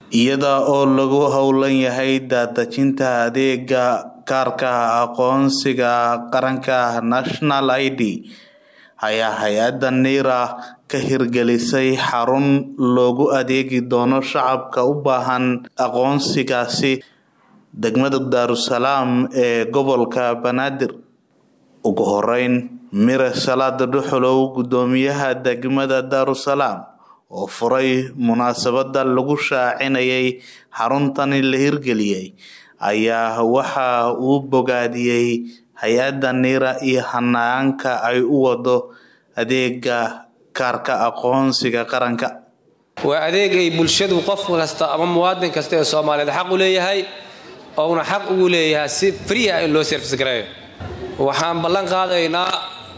iyada oo lagu howlan yahay daadejinta adeega kaarka aqoonsiga qaranka national id ayaa hay-adda niira ka hirgelisay xarun loogu adeegi doono shacabka u baahan aqoonsigaasi degmada daarusalaam ee gobolka banaadir ugu horeyn mire salaada dhuxulow gudoomiyaha degmada daarusalaam oo furay munaasabada lagu shaacinayay xaruntani la hirgeliyey ayaa waxa uu bogaadiyey hay-adda niira iyo hanaanka ay u wado adeega kaarka aqoonsiga qaranka waa adeeg ay bulshadu qof kasta ama muwaadin kasta ee soomaaliyeed xaq u leeyahay ouna xaq ugu leeyahay si friya in loo serfis gareeyo waxaan ballan qaadaynaa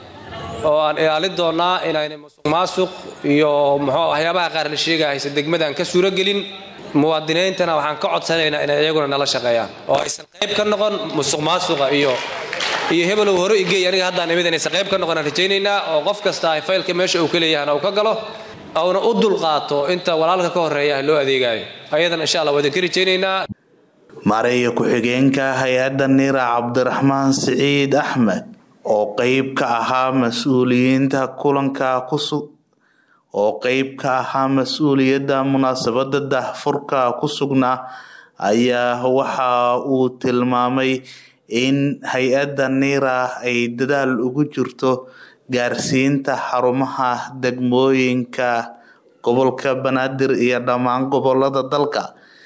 oo aan ilaalin doonnaa inaynay musuq maasuq iyo muxuu waxyaabaha qaar la sheegahaysa degmadaan ka suuragelin muwaadiniintana waxaan ka codsanaynaa inay iyaguna nala shaqeeyaan oo aysan qayb ka noqon musuq maasuqa iyo iyo hebelow hore igey aniga haddaan imid inaysan qayb ka noqon aan rajaynaynaa oo qof kasta ay faylka meesha uu ka leeyahana uu ka galo auna u dulqaato inta walaalka ka horreeya loo adeegaayo ayadana insha allah waa idinka rajaynaynaa maareeya ku-xigeenka hay-adda niira cabdiraxmaan siciid axmed oo qeyb ka ahaa mas-uuliyiinta kulanka kusug oo qeyb ka ahaa mas-uuliyadda munaasabada dahfurka ku sugnaa ayaa waxa uu tilmaamay in hay-adda niira ay dadaal ugu jirto gaarsiinta xarumaha degmooyinka gobolka banaadir iyo dhammaan gobolada dalka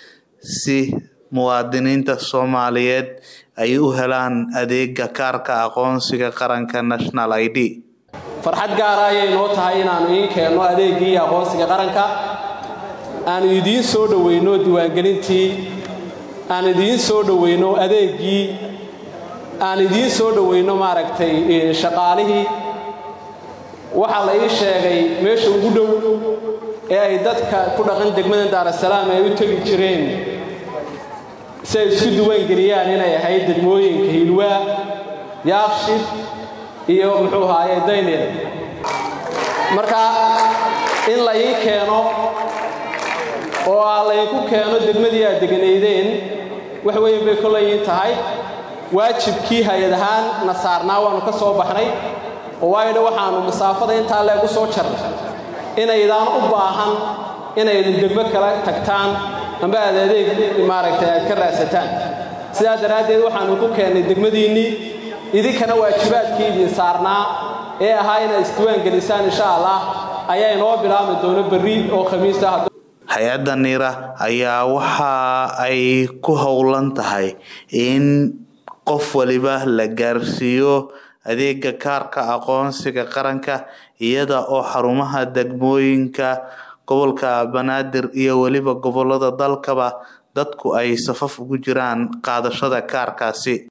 si muwaadiniinta soomaaliyeed ay u helaan adeega kaarka aqoonsiga qaranka national id farxad gaara ayay noo tahay inaannu iin keenno adeeggii aqoonsiga qaranka aanu idiin soo dhoweyno diiwaangelintii aan idiin soo dhoweyno adeeggii aan idiin soo dhoweyno maaragtay shaqaalihii waxaa la ii sheegay meesha ugu dhow ee ay dadka ku dhaqan degmada daarasalaam ay u tegi jireen si ay isku diiwaangeliyaan inay ahayd degmooyinka hiilwaa yaaqshid iyo muxuu ahaaye daynil marka in la ii keeno oo aa laydinku keeno degmadii aad deganaydeen wax weyn bay kollayiin tahay waajibkii hay-ad ahaan na saarnaa waannu ka soo baxnay oo waayodha waxaannu masaafada intaa leeg u soo jarnay inaydaan u baahan inaydin degmo kala tagtaan amba aad adeeg maaragtay aad ka raadsataan sidaa daraaddeed waxaannu ku keennay degmadiinnii idinkana waajibaadkii idin saarnaa ee ahaa inaad isdiiwaangelisaan insha allah ayaa inoo bilaabmi doono berri oo khamiisa hay-adda niira ayaa waxa ay ku howlan tahay in qof waliba la gaarsiiyo adeega kaarka aqoonsiga qaranka iyada oo xarumaha degmooyinka gobolka banaadir iyo weliba gobolada dalkaba dadku ay safaf ugu jiraan qaadashada kaarkaasi